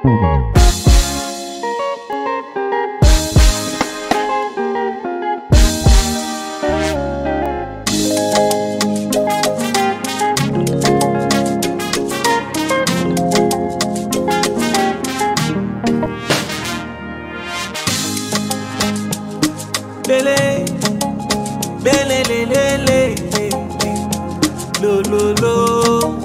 Lele, lele, lele, lele, lo, lo, lo.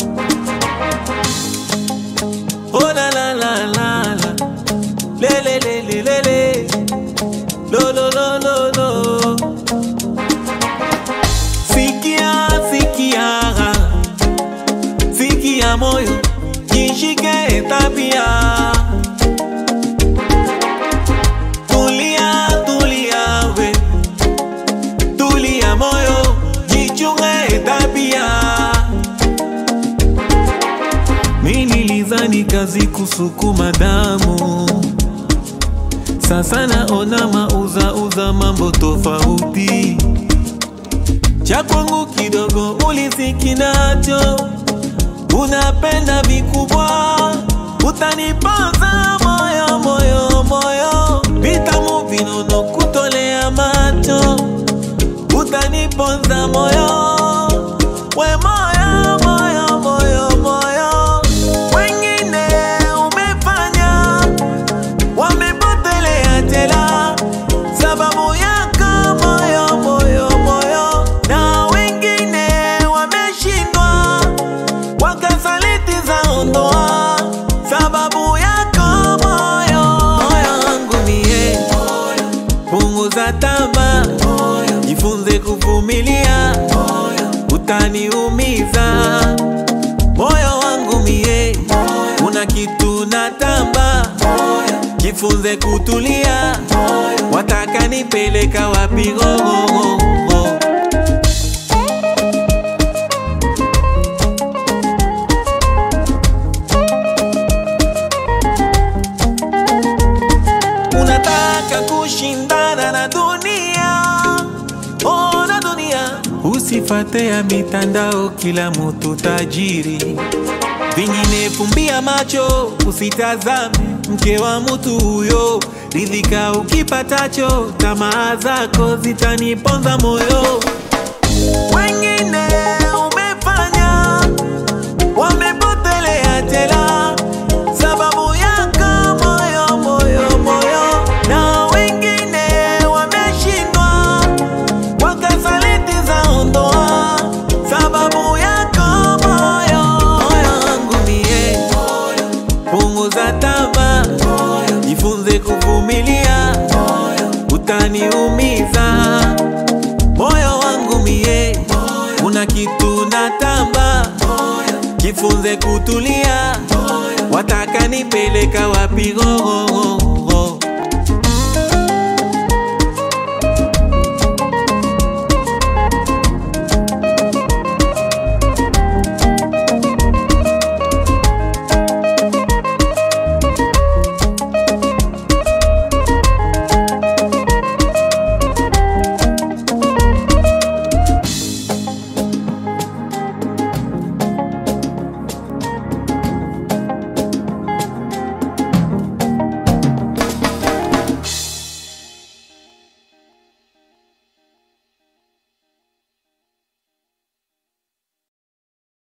Oh la la la la la, lele, lele, lele, lo, lo, lo, lo, lo. Sikia, sikia, sikia moyo, jishike tabia. Tulia, tulia we, tulia moyo, jichunge tabia. Mi nilizani kazi kusukuma damu, sasa naona mauza uza mambo tofauti. Cha kwangu kidogo uliziki nacho, unapenda vikubwa, utaniponza moyo moyo moyo, vitamu vinono kutolea macho, utaniponza moyo we moyo moyo moyo moyo, wengine umefanya wamepotelea tela sababu yako moyo moyo moyo, na wengine wameshindwa wakasaliti za ndoa sababu yako moyo moyo wangu mie punguza tama jifunze kuvumilia utaniumiza moyo wangu mie una kitu na tamba jifunze kutulia wataka nipeleka wapi gogogo unataka kushindana na dunia oh, na dunia usifate ya mitandao kila mutu tajiri vingine fumbia macho usitazame mke wa mutu huyo ridhika ukipatacho tamaa zako zitaniponza moyo wengine umefanya wamepotelea tela sababu yako moyo moyo moyo, na wengine wameshindwa wakasaliti za ndoa sababu yako moyo moyo wangu mie punguza tama jifunze kuvumilia utaniumiza moyo wangu mie una kitu na tamba jifunze kutulia wataka nipeleka wapi gogogo